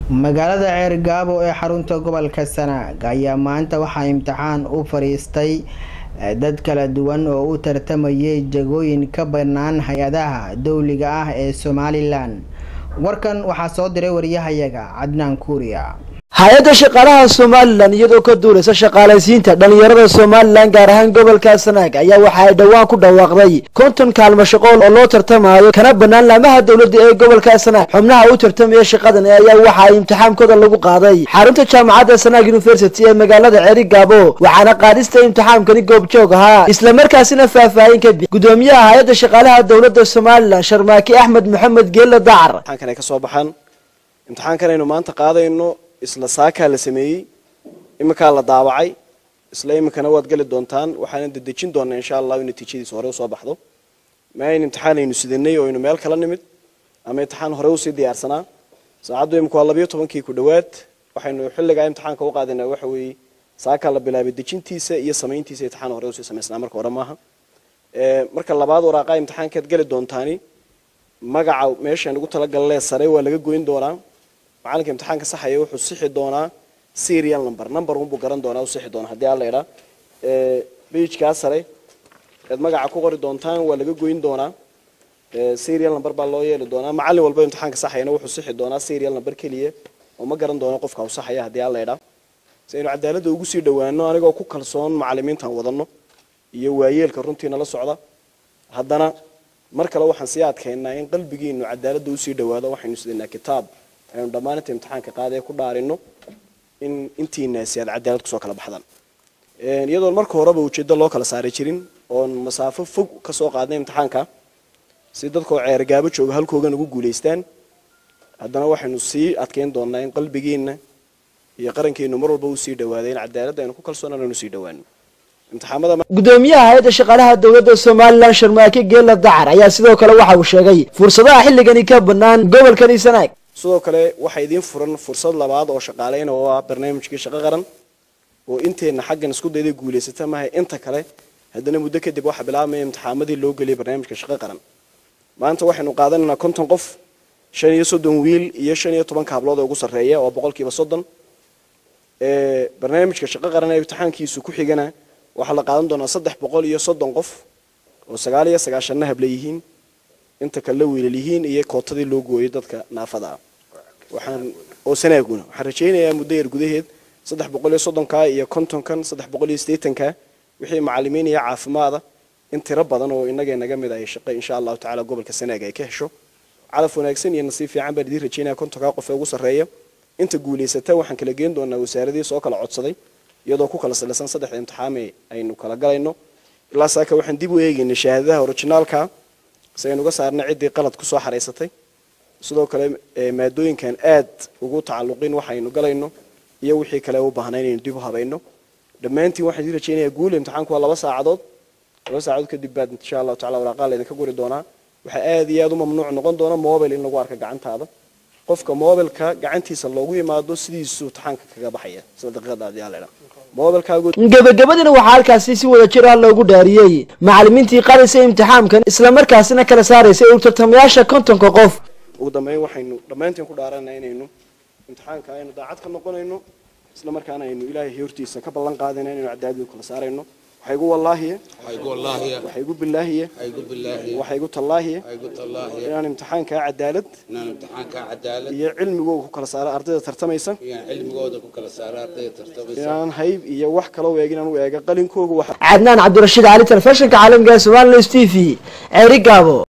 magaalada ceergaabo ee xarunta gobolka sanaag ayaa maanta waxaa imtixaan u fadhiistay dad kala duwan oo u tartamayay jagooyin ka bannaan hay-adaha dowliga ah ee somalilan warkan waxaa soo diray wariyahayaga cadnaan kuuriya hay-adda shaqaalaha somalilan iyadoo ka duuleysa shaqaalaysiinta dhalinyarada somalilan gaar ahaan gobolka sanaag ayaa waxa ay dhowaan ku dhawaaqday konton kaalmo shaqool oo loo tartamayo kana bannaan laamaha dowladda ee gobolka sanaag xubnaha u tartamaya shaqadan ayaa waxa ay imtixaankooda lagu qaaday xarunta jaamacadda sanaag university ee magaalada ceeri gaabo waxaana qaadista imtixaankani goobjoog ahaa islamarkaasina faahfaahin ka bi gudoomiyaha hay-adda shaqaalaha dowladda somalilan sharmaaki axmed maxamed geelle dacar imtixaankan ay ka soo baxaan imtixaankan aynu maanta qaadayno isla saakaa la sameeyey iminkaa la daawacay isla iminkana waad geli doontaan waxaana dedejin doonaa insha allahu in natiijadiisa hore usoo baxdo ma ayn imtixaan aynu sidanay oo aynu meel kala nimid ama imtixaan hore usii diyaarsanaa saacaddu imika waa labayo tobankii ku dhowaad waxaynu xilligaa imtixaanka u qaadinaa waxa weeye saakaa la bilaabay dejintiisa iyo samayntiisa imtixaan hore usii samaysnaa marka hore maaha marka labaad waraaqaa imtixaankaad geli doontaani magaca meeshaan ugu talagalee sare waa laga goyn doonaa macalinka imtixaanka saxaya wuxuu sixi doonaa serial number number unbuu garan doonaa u sixi doonaa haddii alla idhaa bejkaa sare eed magaca ku qori doontaan waa laga goyn doonaa serial number baa loo yeeli doonaa macallin walba imtixaanka saxayana wuxuu sixi doonaa serial number keliya oo ma garan doono qofka u saxaya haddii alla idhaa si aynu cadaaladda ugu sii dhowaano anigoo ku kalsoon macallimiintan wadano iyo waayeelka runtiina la socda haddana mar kale waxaan sii adkaynaa in qalbigiinu cadaaladda usii dhowaado waxaynu sidanaa kitaab aynu dhammaan inta imtixaanka qaadee ku dhaarino in intiinaasi aad cadaalad kusoo kala baxdaan iyadoon marka horeba ujeeddo loo kala saari jirin oon masaafo fog kasoo qaadnay imtixaanka si dadkoo ceergaabo jooga halkoogan ugu guulaystaan haddana waxaynu sii adkeyn doonaa in qalbigiina iyo qarankeenu mar walba usii dhawaaday in cadaaladda aynu ku kalsoonaan aynu sii dhawaano gudoomiyaha hay-adda shaqaalaha dowladda somalilan sharmaake geela dacar ayaa sidoo kale waxa uu sheegay fursadaha xilligani ka bannaan gobolkani sanaag sidoo kale waxaa idiin furan fursad labaad oo shaqaaleyna oo ah barnaamijkii shaqo qaran oo inteenna xaggan isku dayda guulaysata mahay inta kale haddana muddo kadib waxaa bilaabmaya imtixaamadii loo geliyay barnaamijka shaqo qaran maanta waxaynu qaadanaynaa konton qof shan iyo soddon wiil iyo shan iyo tobanka hablood oo ugu sarreeya oo boqolkiiba soddon barnaamijka shaqo qaran ee imtixaankiisu ku xigana waxaa la qaadan doonaa saddex boqol iyo soddon qof oo sagaal iyo sagaashanna habla yihiin inta kale wiilal yihiin iyo kootadii loo gooyay dadka naafada ah waxaan oo sanaaguna waxaan rajaynayaa muddo yar gudaheed saddex boqol iyo soddonka iyo kontonkan saddex boqol iyo siddeetanka wixii macallimiin iyo caafimaada in tiro badan oo innaga naga mid ay shaqo insha allahu tacaala gobolka sanaag ay ka hesho calaf wanaagsan iyo nasiib fiican baan idiin rajaynaya kontonka qof ee ugu sarreeya inta guulaysata waxaan kala geen doonaa wasaaradii soo kala codsaday iyadoo ku kala salaysan saddexda imtixaame aynu kala galayno ilaa saaka waxaan dib u eegaynay shahaadadaha orijinaalka si aynu uga saarnay ciddii qalad kusoo xaraysatay sidoo kale maadooyinkan aad ugu tacalluqin waxaynu galayno iyo wixii kale u baahnay inaynu dib u habayno dhammaantiin waxaan idin rajaynayaa guul imtixaanku waa laba saacadood laba saacadood kadib baad insha allahu tacala waraaqaa laydinka guri doonaa waxaa aad iyo aad u mamnuuc noqon doona mobile in lagu arka gacantaada qofka mobilka gacantiisa loogu yimaado sidiisuu imtixaanka kaga baxaya sida daqiiqada adii ala gebagabadina waxaa halkaasi si wada jir ah loogu dhaariyey macallimiintii qarisay imtixaamkan islamarkaasina kala saaraysay u tartamayaasha kontonka qof ugu dambeyn waxaynu dhammaantiin ku dhaarana inaynu imtixaanka aynu daacad ka noqonayno isla markaana aynu ilaahay hortiisa ka ballan qaadayna inaynu cadaaladu kala saarayno waxay igu wallaahiye waxay igu bilaahiye waxay igu tallaahiye inaan imtixaankaa cadaalad iyo cilmigooda ku kala saaro ardayda tartamaysa inaan hayb iyo wax kaloo eeg inaan u eega qalinkooga cadnaan cabdirashiid cali telefishinka caalamiga somalilan s t v ceeri gaabo